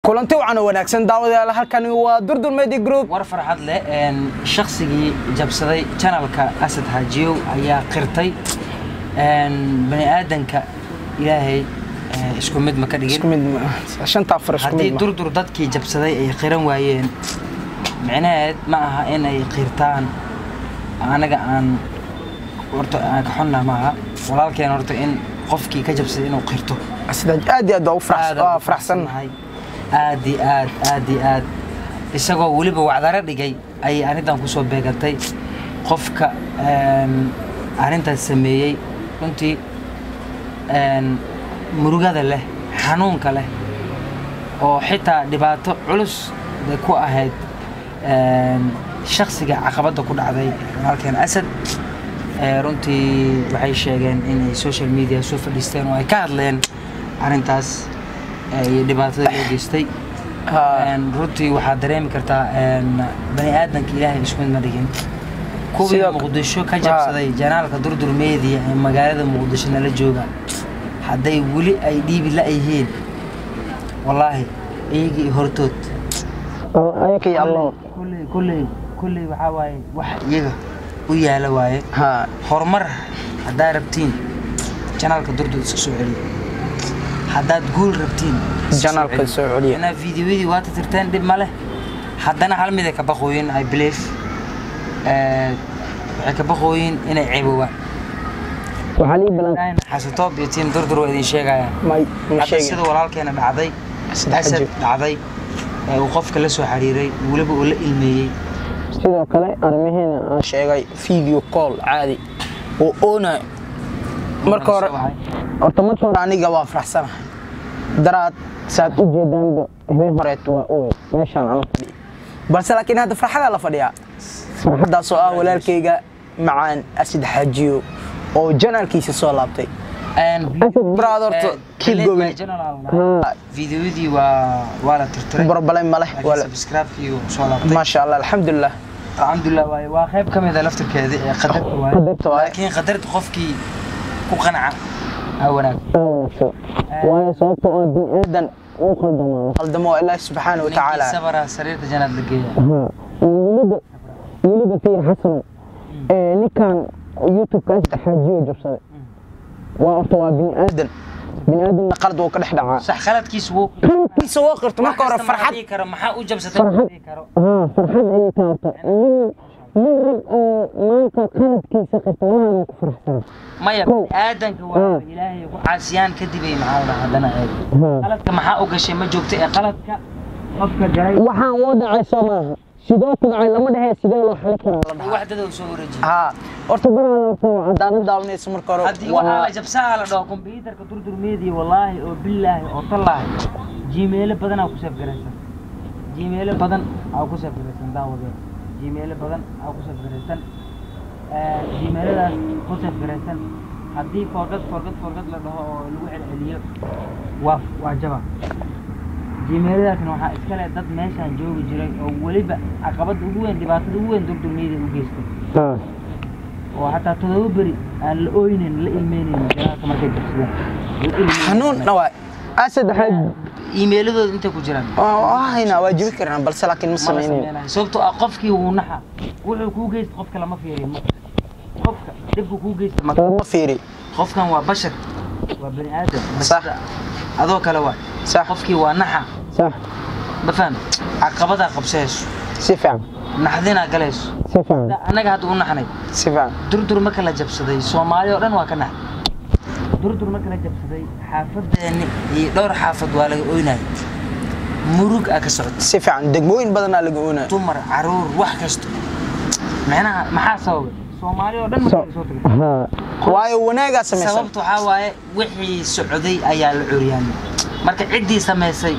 kulanti wacan oo wanaagsan daawadayaal halkani waa durdur media group war farxad leh een shaqsigii jabsaday channelka asad xaajiyow ayaa qirtay een bani aadanka ilaahay eh, isku mid ma ka dhigin isku mid ma shanta afar isku haddii mid ma durdur dadkii jabsaday ay qiran waayeen micnaheed ma aha inay qirtaan anaga aan horta aan ka xunna maaha walaalkeen horta in qofkii ka jabsaday inuu qirto sida aad iyo aad waa u farax- aad waa faraxsannahay aad iyo aad aad iyo aad isagoo weliba wacdaro dhigay ayay arrintan kusoo beegatay qofka een, arrintaas sameeyey runtii een, murugada leh xanuunka leh oo xitaa dhibaato culus bay ku ahayd een, shakhsiga caqabadda ku dhacday walaalkeen asad ee, runtii waxay sheegeen inay social media soo fadhiisteen oo ay ka hadleen arrintaas ee, iyo dhibaatada loo geystay Ha, Een, runtii waxaad dareemi kartaa een, bani aadanka ilaahay isku mid ma dhigin kuwii Sidoo- muqdisho ka jabsaday janaalka durdur media ee magaalada muqdisho nala jooga hadday weli ay dhiibi la-yihiin wallaahi iyagii hortood ayaka iyo allah kulley kulley kulley waxaa waaye wax iyaga u yaala waaye ha horumar haddaad rabtiin janaalka durdur iska soo celiyo haddaad guul rabtiin iska soo Janaalka celiyo. soo celiya. Inaa fiidiyowadii waata tirteen dhib ma leh haddana hal mid ay ka baqooyin i believe Eh, waxay ka baqooyin inay ceeboobaan waxaa lii balan xasatoob iyo tiim durdur waa idin sheegayaan may ma hadda sheegin sida walaalkeena dhacday Saddex asad jir. dhacday ee uu qofka la soo xiriiray weliba uu la ilmeeyey sidoo kale arrimaheena aan sheegay video call caadi oo oonayo marka hore horta marka hore aniga waa faraxsanahay daraad saad u jeedaanba habeen horeet waa owe meeshaan aan fadhiya balse laakiin hadda farxadaa la fadhiyaa farxadaas oo ah walaalkayga macaan asid xaajiyo oo janaalkiisa soo laabtay brother, to- keep going. fiidiyowidii waa waa la tirtiray barbalay maleh laakiin subscribe-kii uu soo laabtay maasha allah alxamdulilah alxamdulilah waaye waa qayb ka mid a laftirkeedii ee qadarta waaye qadarta waaye. laakiin qadarta qofkii ku qanca aa wanaag waayo sababta oo biniaadan uu qaldamo qaldamo ilaahi subxaana wa ninkii tacaala sabara sariirta janaad la geeya weliba weliba fiir xasan ee ninkan youtube-kaas xaajiyo jabsaday waa horta waa bini aadam bini aadam qalad wuu ka dhex dhacaa sax khaladkiisa wuu kiisa woo qirto marka hore farxad dhihi karo maxaa u jabsatay ma dhihi karo haa farxad ayay ka horta nin nin rag oo maanta qaladkiisa qirta walahi ku faraxsana maya aadanka waa ilaahay ku caasiyaan kadib ay maxaa la dhahaa haddana eeg haa qaladka maxaa u gashay ma joogto ee qaladka qofka galay waxaan woo dhacay soo maaha sidoo ku dhacay lama dhehe sidee loo xali karaa wax dad uu soo wareejiyay haa horta baraada haddaad daawanayso marka hore haddii waxaa waa la jabsaa la dhaho kombyuutarka durdurmeedii wallaahi oo billaahi oo tallaahi jimeelo badan aa ku safgaraysan jimeelo badan aa ku safgaraysan daawadee jimeelo badan aa ku safgaraysan jimeeladaas ku safgaraysan haddii forgad forgad forgad la dhaho oo lagu celceliyo waa waa jaba jimeeladaasna waxaa iska leh dad meeshaan joogi jiray oo weliba caqabadda ugu weyn dhibaatada ugu weyn durdurmeedii u geystay haa oo hataa todoba beri aan la ooynin la ilmeynayn janaalka markay jabsadeen La ilmeynayn. xanuunna waa asad xaaji iimayladooda intay ku jiraan waa haynaa waa jibi karnaa balse laakiin ma Mana samaynayo sameynayo. sababtoo ah qofkii wuu naxa wuxuu kuu geysta qofka lama fiiriyo ma qofka dhibku kuu geysta ma ma fiiri qofkan waa bashar waa bani aadam Sax. Bashar adoo kale waa sax qofkii waa naxa sax ma faham caqabadaa qabsayso si fiican naxdinaa galayso si fiican annaga hadda u naxnay si fiican durdur marka la jabsaday soomaali oo dhan waa ka naxday durdur marka la jabsaday xaafadeeni iyo dhowr xaafad waa laga oynaya murug aa ka socota si fiican degmooyin badanaa laga oonaa dumar caruur wax kasto macnaha maxaa sababay soomaali oo dhan marka laga soo tagay haa waayo wanaagaa samaysan sababta waxaa waaye wixii socday ayaa la curyaamay marka ciddii samaysay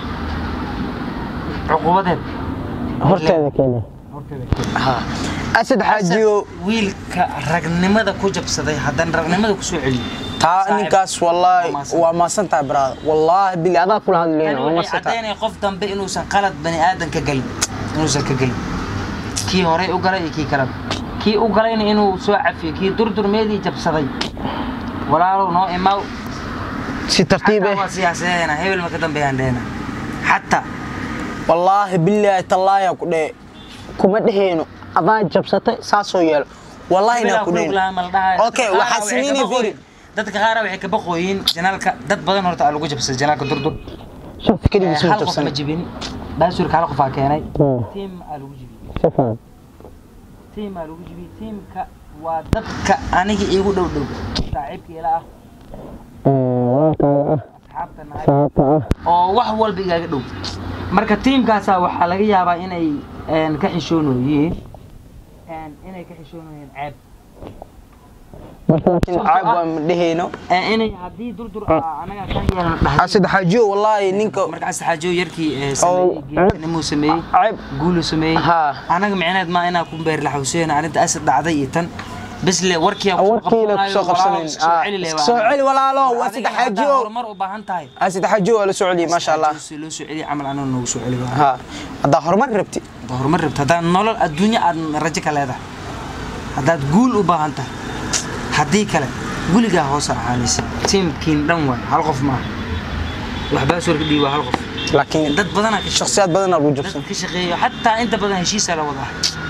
cuqubadeed horteeda keena horteeda haa asad xaajiyo wiilka ragnimada ku jabsaday haddana ragnimada kusoo celiyo taa Saaxiib. ninkaas wallaahi Waa maasan. waa maasan tahay brada wallaahi bili adaa kula hadlayna Tani waa waxay maasan tahay caddaynaya qof dambe inuusan qalad bani aadan ka gelin inuusan ka gelin kii horey u galay iyo kii kaleba kii u galayna inuu soo cafiyo kii durdurmeedii jabsaday walaalow noo imaaw si tartiib xataa eh waa siyaasadeena hebel ma ka dambeeyaan dheena xataa wallaahi bilaahi tallaaya ku dhee kuma dheheyno adaa jabsatay saasoo yeelo wallaahi inaa ku dheheyno okay waxaa sameynay fiiri dadka qaar waxay ka baqooyin janaalka dad badan horta aa lagu jabsaday janaalka durdur shakhsi keligiis ma hal qof ma jabsan jibin baasuurka hal qofaa keenay Hmm. tiim aa lagu jibiyey si fiican tiim aa lagu jibiyey tiimka waa dadka aniga iigu dhow dhow saaxiibka ila ah Ee, walaalkaaga ah asxaabta nahay saxaabta ah oo wax walba igaaga dhow marka tiimkaasaa waxaa laga yaabaa inay een, ka xishoonoyiin een, inay ka xishoonoyiin ceeb marka laakiin caab waa ma dheheyno Een, inay haddii durdur aa anaga kan yeelan dhahay asad xaajiyo wallaahi ninka markaas xaajo yarkii ee sameeyey geedkanimuu sameeyey ceeb guulu sameeyey haa anaga micneed ma inaa ku beer laxawseen arrinta asad dhacday iyo tan bes le warkii aan warkiina kusoo qabsanayn soo celi leh soo celi walaalo waa saddex xaajiyo horumar u baahan tahay asad xaajiyo waa la soo celiyey maasha allah Si loo soo celiyo camal anoo noogu soo celi waa ها haddaa horumar rabti Haddaad horumar rabto haddaad nolol adduunyo aad rajo ka leedahay haddaad guul u baahan tahay haddii kale guligaa hoose ahaanaysa tiimkiin dhan waay hal qof maaha waxbaa soo dhihi waa hal qof laakiin dad badanaa ka shaqeeya shakhsiyaad badan aa lagu dad jabsan ka shaqeeya xataa inta badan heshiisaa la wadaa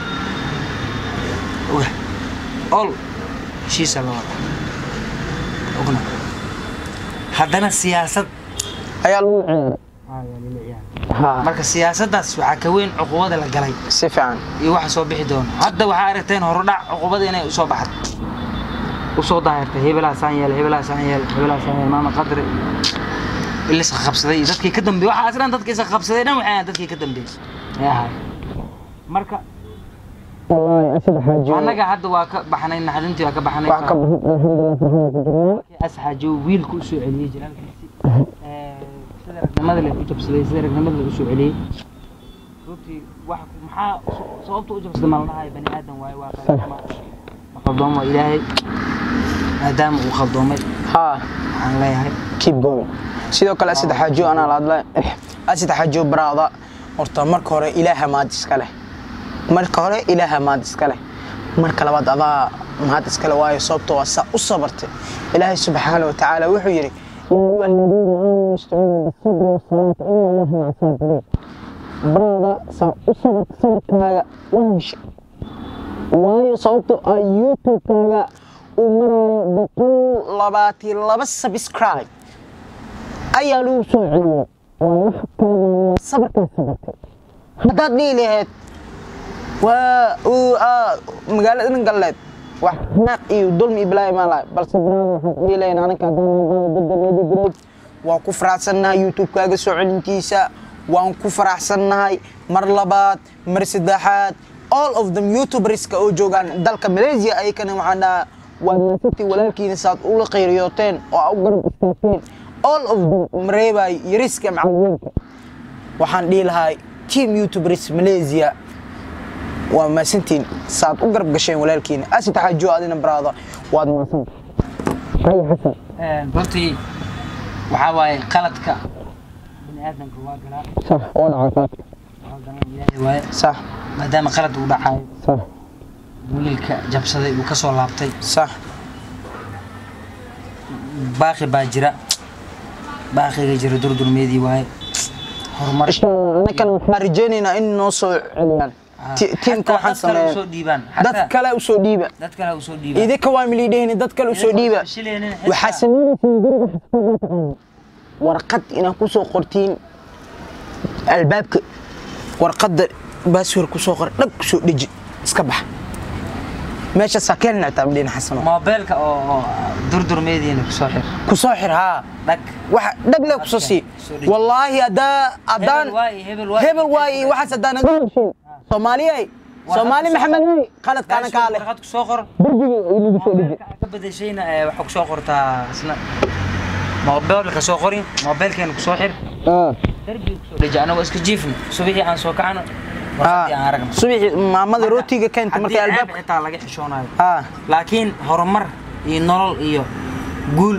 oga ol heshiisaa la wadaa ogna haddana siyaasad ayaa lagu ciyaaray ها marka siyaasaddaas waxaa ka weyn cuqubada la galay si fiican iyo waxa soo bixi doona hadda waxaa aragteen horudhac cuqubada inay usoo baxad usoo daahirtay hebelaa saan yeel hebelaa saan yeel hebelaa saan yeel maama qadri iliska qabsaday iyo dadkii ka dambeeyey waxaa aslan dadkii iska qabsaday dhan waxay ahayn dadkii ka dambeeyey ee ahay marka والله أسد حاجي annaga hadda waa ka baxnay naxdintii waa ka baxnay wax ka الحمد لله فرحنا كجرنا asxaajo wiilku u soo celiyey jalaalkiisi Ee, sida ragnimada leh u jabsaday sida ragnimada leh u soo celiyey runtii wax maxaa sababta u jabsaday ma la dhahay bani aadan waaye waa qaldooma ma qaldoom waa ilaahay maadaama uu qaldoomay ها waxaan leeyahay keep going sidoo kale asad xaajiyo anaa la hadlay asad xaajiyo baraada horta marka hore ilaaha maad iska leh marka hore ilaaha maad iska leh marka labaad adaa maad iska leh waayo sababtoo waa saa u sabartay ilaahay subxaana wa tacaala wuxuu yidhi يا أيها الذين آمنوا استعينوا بالصبر والصلاة إن الله مع الصابرين برادا سأصبر صبركaaga wahesha waayo sababtoo ah youtube-kaaga uu marayo boqol labaatan laba subscribe ayaa lagu soo celiyay waa wax kaaga sabarkaa sabartay haddaad dhihi lahayd waa uu aa magaalada dhan galleed wax naaq iyo dulmi iyo balaayo maan lahay balse braada waxaan ku dhihi lahayn anaga haddaan daddameedi group waan ku faraxsannahay youtube-kaaga soo celintiisa waan ku faraxsannahay mar labaad mar saddexaad all of them youtuberska oo joogaan dalka malaysia ayakana waxaan dhahaa waad maasantii walaalkiina saad ula qayriyooteen oo aa u garab istaagteen all of them mareebay yariska macalimiinka waxaan dhihi lahay team youtubers malaysia waa maasantiin saad u garab gasheen walaalkiina asid xaajo adina baraada waad maasan haye xasan runtii waxaa waaye qaladka bani aadamka waa galaa sax oo dhacay qaadka waa galan ilaahay waaye sax maadaama qalad uu dhacayo sax wiilka jabsaday uu ka soo laabtay sax baaqi baa jira baaqiga jira durdurmeedii waaye horumar insha allah anagana waxaan rajaynaynaa in noo soo celiyaan Ti- tiimka Xataa waxaan dad kale sameeyaa usoo dhiibaan dad kale u soo dhiiba dad kale usoo dhiibaan idinka waa milidhehni dad kale u soo dhiiba waxaa sameynaysiin guriga xisbiga taqaana warqad inaad ku soo qortiin albaabka warqadda baaswar ku soo qor dhag ku soo dheji iska bax meeshaasaa keen nactaa midhina xasano moobeelka oo oo durdurmeediina kusoo xir ku soo xir haa dhag waxa dhag le ku soo sii Soo dheji. wallaahi haddaa haddaan Hebel waaye, hebel waaye. hebel waaye waxaas haddaan naga heshiin soomaaliyey soomaali maxamed qaladkaana kaa leh warqad kusoo qor derbiga lagu soo dhigi moobeelka aad ka bedeshayna ee waxaa kusoo qortaa isna moobeelka soo qorin moobeelkeena kusoo xir derbiga kusoo dheji anagoo iska jiifna subixii aan soo kacno warqadii aan aragno subaxii maamada rootiga keenta markay haddii ceeb albaabka xitaa laga xishoonayo haa laakiin horumar iyo nolol iyo guul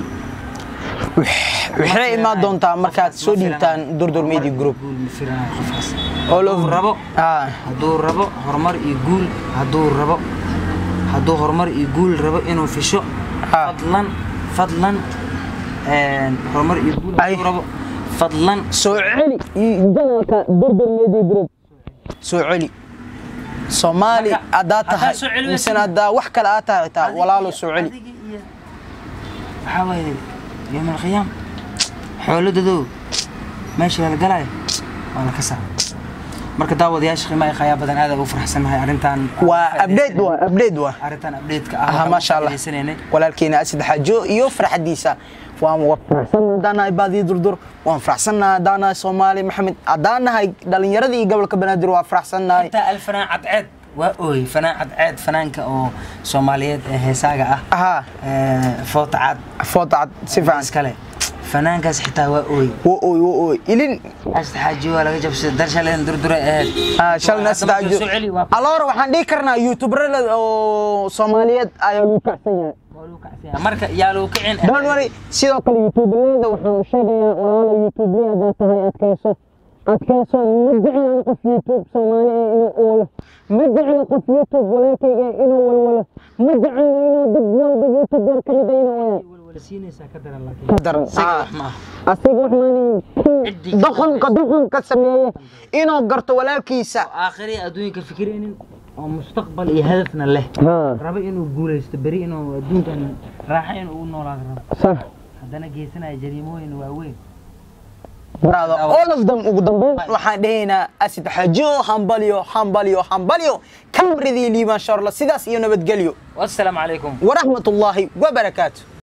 waxay imaan doontaa markaad soo dhiibtaan durdur media group guul ma firanayo qofkaas all hadduu of rabo haa hadduu rabo horumar iyo guul hadduu rabo hadduu horumar iyo guul rabo inuu fisho Ah. fadlan fadlan een, horumar iyo guul Ay. hadduu rabo fadlan soo celi janalka durdur media group soo celi soomaali Marka, haddaa haddaa tahay soo celi misena weysid- haddaa wax kale aad tahay xitaa walaalo soo celi adiga iyo waxaa waaye yowm alqiyaam xooladadow meesha la galaayo waa la kasaa marka daawadayaasha qiimaha qayaa badan aad u faraxsanahay arrintan waa update waa update waa arrintan update-ka aha waxaan maasha allah ugu faa'iidaysanaynay. walaalkeena asad xaajo iyo farxadiisa waan faraxsannahay haddaanahay baadiyo durdur waan faraxsannahay haddaanahay soomaali maxamed haddaanahay dhalinyaradii iyo gobolka banaadir waa faraxsannahay inta alfanaan cadceed waa ooy fanaan cadceed fanaanka oo soomaaliyeed ee heesaaga ah ahaa ee, foota cad footacad si fiican iskale fanaankaas xitaa waa ooy wo oy wo oy ilin asta xaaji waa laga jabsaday dar shaleen durdure aheyd Ah, shalna asad Hadda markii xaajo soo celi waa aloora waxaan dhihi karnaa youtuberada oo soomaaliyeed ayaa lagu kacsan yahay waa lagu kacsan marka yaa lagu kicin don't worry sidoo kale youtubeleyda waxaan sheegayaa walaalo youtubeley haddaa tahay adkayso adkayso ma jeclan qof youtube soomaali ah inuu ooyo ma jecla qof youtube walaalkayga ah inuu walwalo ma jecla inuu dad walba youtuber ka mid ah inuu ooyo walwalasiinaysaa ka daran laakiin ka daran isaga Ah. wax ma aha asiga wax maanin Ciddii- doqonka doqonka sameeye inuu garto walaalkiisa aakhiri adduunka fikiraynin oo mustaqbal iyo hadafna leh rabo inuu guulaysto beri inuu adduunkan raaxa inuu u noolaado rabo sax haddana geysanaya jariimooyin waaweyn brother all of them ugu dambeyn waxaan dhahaynaa asid xajo hambalyo hambalyo hambalyo kamridii liibaan sharla sidaas iyo nabadgelyo wassalaamu calaykum waraxmatullaahi wabarakaatu